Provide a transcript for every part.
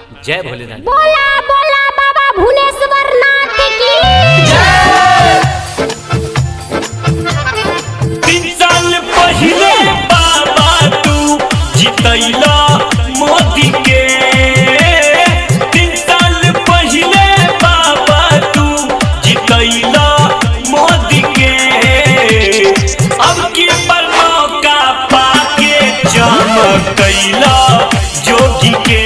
जय भोलेनाथ बोला बोला बाबा भुवनेश्वर नाथ की तीन साल पहिले बाबा तू जितैला मोदी के तीन साल पहिले बाबा तू जितैला मोदी के अब की पर मौका पाके चमकैला जोगी के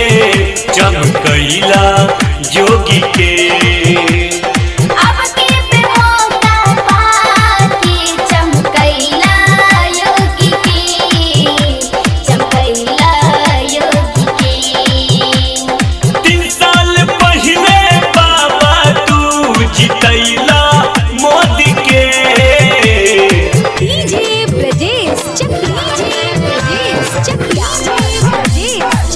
चमकैला जोगी के अब के पे मौका पाके चमकैला योगी के चमकैला योगी के तीन साल पहले बाबा तू जितैला मोदी के डीजे ब्रजेश चकिया डीजे ब्रजेश चकिया ब्रजेश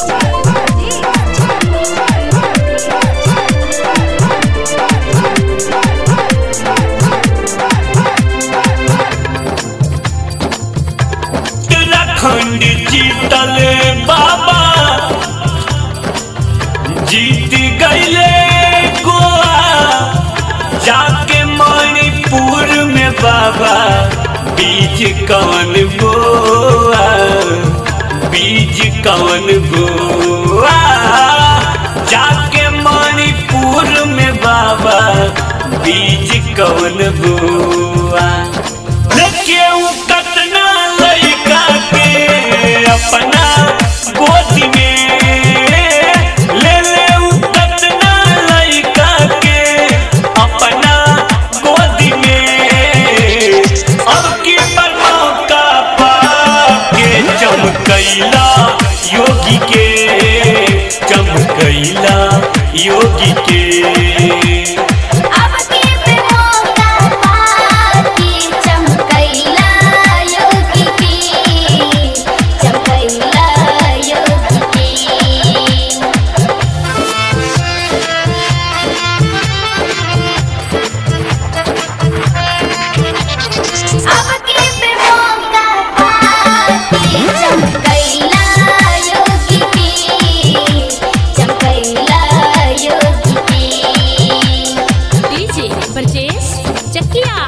उत्तराखंड जीतल बाबा जीत गईले गोवा जाके मणिपुर में बाबा बीज कवन बोआ बीज कवन बोआ जाके मणिपुर में बाबा बीज कवन बोआ लेके उ कतना लइका के अपना गोदी में ले ले उ कतना लइका के अपना गोदी में अब की पर मौका पाके चमकैला योगी के चमकैला योगी के अब के पे मौका पाके चमकैला योगी के चमकैला योगी के अब के पे मौका पाके चमकैला योगी के चमकैला योगी के DJ Brajesh Chakiya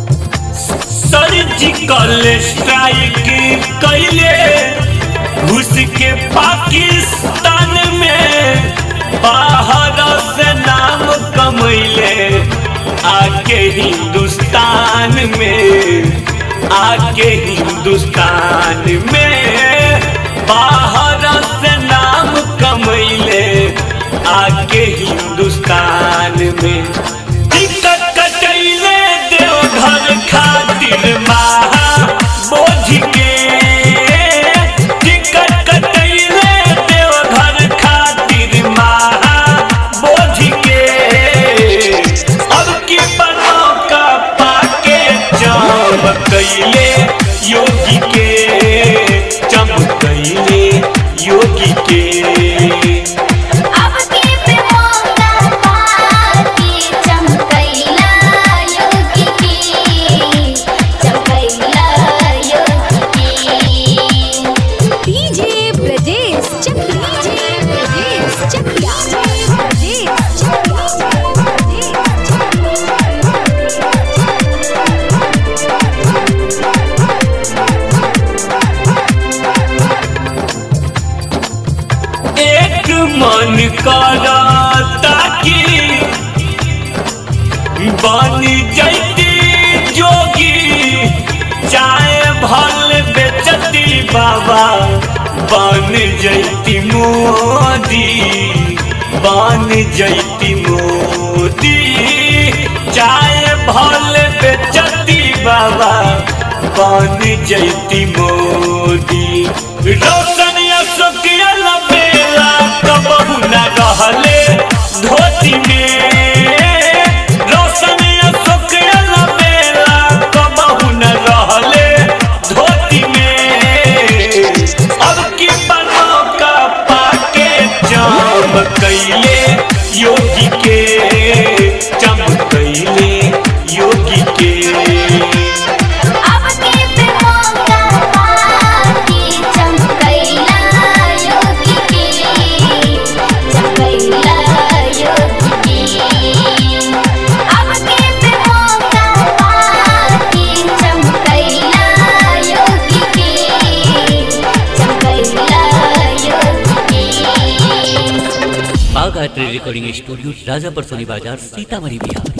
surgical strike कैले घुस के पाकिस्तान में बाहर से नाम कमैले आके हिंदुस्तान में आके हिंदुस्तान में बाहर से नाम कमैले आके हिंदुस्तान में टिकट कटैले देवघर खातिर महा बोझ के टिकट कटैले देवघर खातिर महा बोझ के अब की बनौ का पाके चमकैले योगी के चमकैले योगी के अब के पे मौका पाके चमकैला योगी के चमकैला योगी के डीजे ब्रजेश चकिया डीजे ब्रजेश चकिया ब्रजेश एक मन करता कि बन जैती जोगी चाहे भल बेचती बाबा बन जैती मोदी बन जैती मोदी चाहे भल बेचती बाबा बन जैती मोदी रोशन अशोक बेला कबहू न रहले धोती में रोशन अशोक बेला कबहू न रहले धोती में अब की बनो का पाके चमकैले योगी के चमकैले योगी के अब के पे मौका पाके चमकैला योगी के माँ गायत्री रिकॉर्डिंग स्टूडियो राजापर सोनी बाजार सीतामढ़ी बिहार